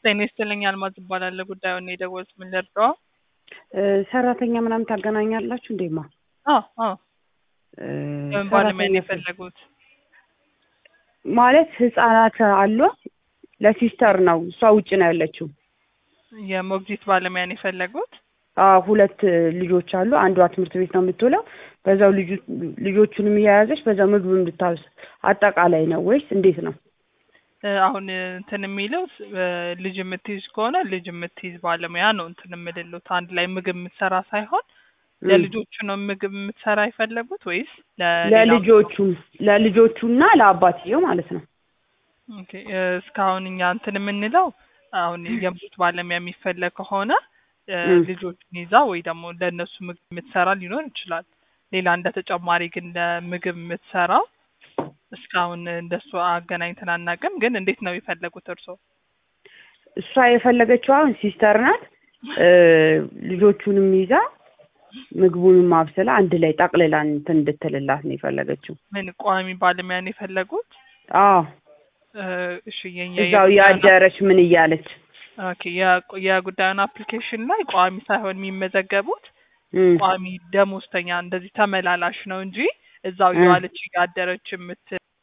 ጤና ይስጥልኝ አልማዝ እባላለሁ። ጉዳዩን የደወሉት ምን ልርዳው? ሰራተኛ ምናምን ታገናኛላችሁ እንዴማ? አዎ አዎ። በምን ባለሙያ ነው የፈለጉት? ማለት ህጻናት አሉ። ለሲስተር ነው እሷ ውጭ ነው ያለችው። የሞግዚት ባለሙያ ነው የፈለጉት? አዎ ሁለት ልጆች አሉ። አንዷ ትምህርት ቤት ነው የምትውለው። በዛው ልጁ- ልጆቹንም እየያዘች በዛው ምግብ እንድታብስ አጠቃላይ ነው ወይስ እንዴት ነው? እ፣ አሁን እንትን የሚለው እ፣ ልጅ የምትይዝ ከሆነ ልጅ የምትይዝ ባለሙያ ነው እንትን የምልሉት አንድ ላይ ምግብ የምትሰራ ሳይሆን ለልጆቹ ነው ምግብ የምትሰራ የፈለጉት ወይስ ለሌላ? ለልጆቹም ለልጆቹና ለአባትየው ማለት ነው። ኦኬ፣ እ፣ እስካሁን እኛ እንትን የምንለው አሁን የምግብ ባለሙያ የሚፈለግ ከሆነ እ፣ ም። ልጆቹን ይዛ ወይ ደግሞ ለእነሱ ምግብ የምትሰራ ሊኖር ይችላል። ሌላ እንደ ተጨማሪ ግን ለምግብ የምትሰራው እስካሁን እንደሱ አገናኝተን አናውቅም። ግን እንዴት ነው የፈለጉት እርስዎ? እሷ የፈለገችው አሁን ሲስተር ናት። እ፣ ልጆቹንም ይዛ ምግቡንም ማብሰላ አንድ ላይ ጠቅልላ እንትን እንድትልላት ነው የፈለገችው። ምን ቋሚ ባለሙያ ነው የፈለጉት? አዎ እ፣ እሺ የኛ እዛው ያደረች ምን እያለች ኦኬ የቁ- የጉዳዩን አፕሊኬሽን ላይ ቋሚ ሳይሆን የሚመዘገቡት እም፣ ቋሚ ደሞዝተኛ እንደዚህ ተመላላሽ ነው እንጂ እዛው እ። የዋለች እያደረች የምት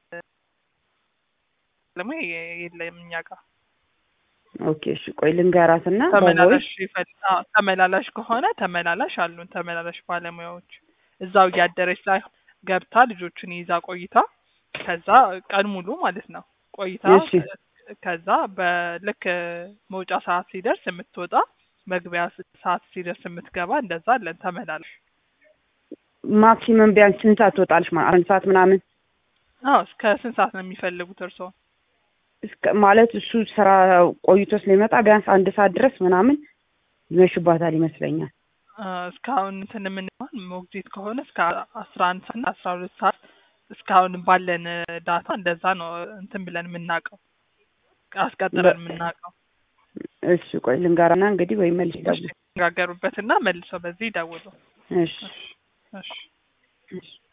ባለሙያ የ- የለም እኛ ጋር ኦኬ እሺ ቆይ ልንገራትና ተመላላሽ ይፈል- አዎ፣ ተመላላሽ ከሆነ ተመላላሽ አሉን ተመላላሽ ባለሙያዎች እዛው እያደረች ላይ ገብታ ልጆቹን ይዛ ቆይታ ከዛ ቀን ሙሉ ማለት ነው ቆይታ እሺ። ከዛ በልክ መውጫ ሰዓት ሲደርስ የምትወጣ መግቢያ ስ- ሰዓት ሲደርስ የምትገባ እንደዛ አለን ተመላላሽ ማክሲመም ቢያንስ ስንት ሰዓት ትወጣለች? ማለት አንድ ሰዓት ምናምን አዎ እስከ ስንት ሰዓት ነው የሚፈልጉት እርስዎ እስከ ማለት እሱ ስራ ቆይቶ ስለሚመጣ ቢያንስ አንድ ሰዓት ድረስ ምናምን ይመሽባታል ይመስለኛል። አ፣ እስካሁን እንትን የምንሆን ሞግዚት ከሆነ እስከ አስራ አንድ ሰዓት እና አስራ ሁለት ሰዓት እስካሁን ባለን ዳታ እንደዛ ነው እንትን ብለን የምናውቀው አስቀጥረን የምናውቀው እሺ ቆይ ልንገራና እንግዲህ ወይ መልስ ይደውል። ተነጋገሩበትና መልሰው በዚህ ይደውሉ። እሺ እሺ እሺ